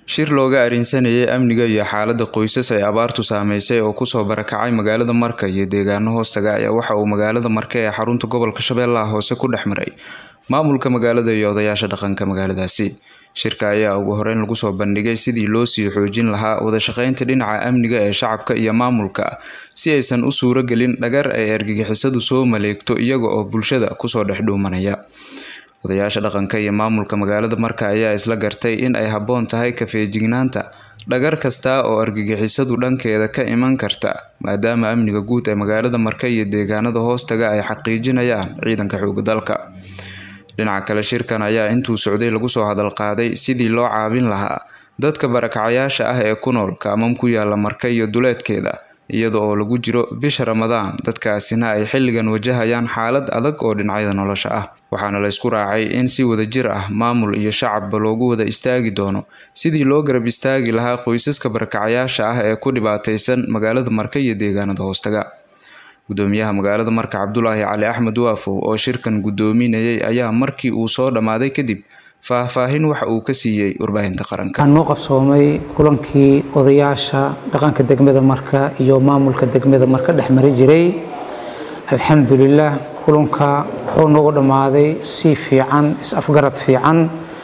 shir looga arinsanayay amniga iyo xaalada qoysas ay abaartu saameysay oo kusoo barakacay magaalada marka iyo deegaano hoostaga ayaa waxa uu magaalada marka ee xarunta gobolka shabeellaha hoose ku dhex maray maamulka magaalada iyo odayaasha dhaqanka magaaladaasi shirka ayaa ugu horeyn lagu soo bandhigay sidii loo sii xoojin lahaa wadashaqeynta dhinaca amniga ee shacabka iyo maamulka si aysan u suuro gelin dhagar ay argagixisadu soo maleegto iyaga oo bulshada kusoo dhex dhuumanaya odayaasha dhaqanka iyo maamulka magaalada marka ayaa isla gartay in ay habboon tahay kafeejignaanta dhagar kasta oo argagixisadu dhankeeda ka iman karta maadaama amniga guud ee magaalada marka iyo deegaanada hoostaga ay xaqiijinayaan ciidanka xooga dalka dhinaca kale shirkan ayaa intuu socday lagu soo hadal qaaday sidii loo caabin lahaa dadka barakacayaasha ah ee ku nool kaamam ku yaala marka iyo duleedkeeda iyada oo lagu jiro bisha ramadaan dadkaasina ay xilligan wajahayaan xaalad adag oo dhinacyada nolosha ah waxaana la isku raacay in si wadajir ah maamul iyo shacabba loogu wada istaagi doono sidii loo garab istaagi lahaa qoysaska barakacayaasha ah ee ku dhibaataysan magaalada marka iyo deegaanada hoostaga gudoomiyaha magaalada marka cabdulaahi cali axmed waafow oo shirkan gudoominayay ayaa markii uu soo dhammaaday kadib faahfaahin waxa uu ka siiyey warbaahinta qaranka waxaan noo qabsoomay kulankii odayaasha dhaqanka degmada marka iyo maamulka degmada marka dhex mari jiray alxamdulilah kulanka wuxuu noogu dhammaaday si fiican is-afgarad fiican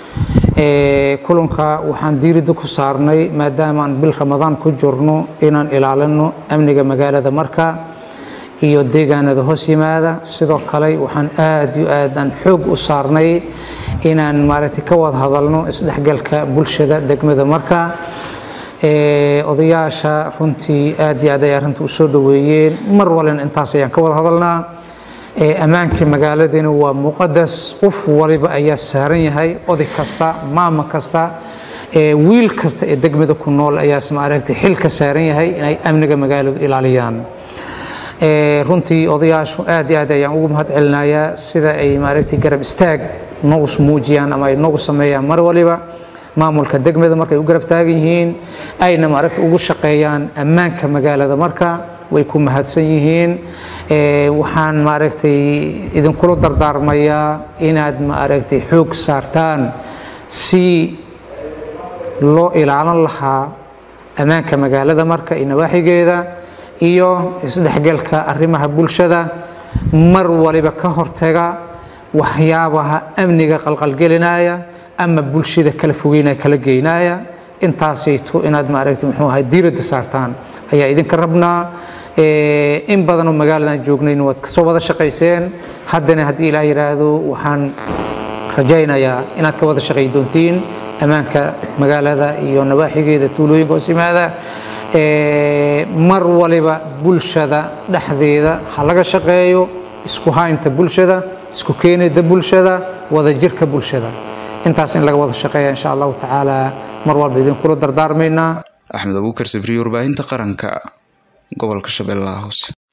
kulanka waxaan diiridda ku saarnay maadaamaan bil ramadaan ku jirno inaan ilaalino amniga magaalada marka iyo deegaanada hoos yimaada sidoo kale waxaan aada iyo aadaan xoog u saarnay inaan maaragtay ka wada hadalno isdhexgalka bulshada degmada marka odayaasha runtii aad iyo aad ay arrinta u soo dhoweeyeen mar walina intaas ayaan ka wada hadalnaa ammaanka magaaladina waa muqadas qof waliba ayaa saaran yahay oday kasta maama kasta wiil kasta ee degmada ku nool ayaas maaragtay xil ka saaran yahay inay amniga magaaladu ilaaliyaan runtii odayaashu aad iyo aad ayaan ugu mahad celinayaa sida ay maaragtay garab istaag noogu muujiyaan ama ay noogu sameeyaan mar waliba maamulka degmada markay u garab taagan yihiin ayna maaragtay ugu shaqeeyaan ammaanka magaalada marka way ku mahadsan yihiin waxaan maaragtay idinkula dardaarmayaa inaad maaragtay xoog saartaan si loo ilaalin lahaa ammaanka magaalada marka iyo nawaaxigeeda iyo isdhexgalka arrimaha bulshada mar waliba ka hortaga waxyaabaha amniga qalqalgelinaya ama bulshada kala fogeynaya kala geynaya intaasayto inaad maaragtay muxuu ahay diiradda saartaan ayaa idinka rabnaa in badanoo magaaladan joognayn waad kasoo wada shaqayseen haddana haddii ilaah yidhaahdo waxaan rajaynayaa inaad ka wada shaqay doontiin ammaanka magaalada iyo nawaaxigeeda tuulooyinka hoos yimaada mar waliba bulshada dhexdeeda ha laga shaqeeyo isku haynta bulshada isku keenida bulshada wadajirka bulshada intaas in laga wada shaqeeya insha allahu tacaala mar walba idinkula dardaarmaynaa axmed abuukar sabriye warbaahinta qaranka gobolka shabeellaha hoose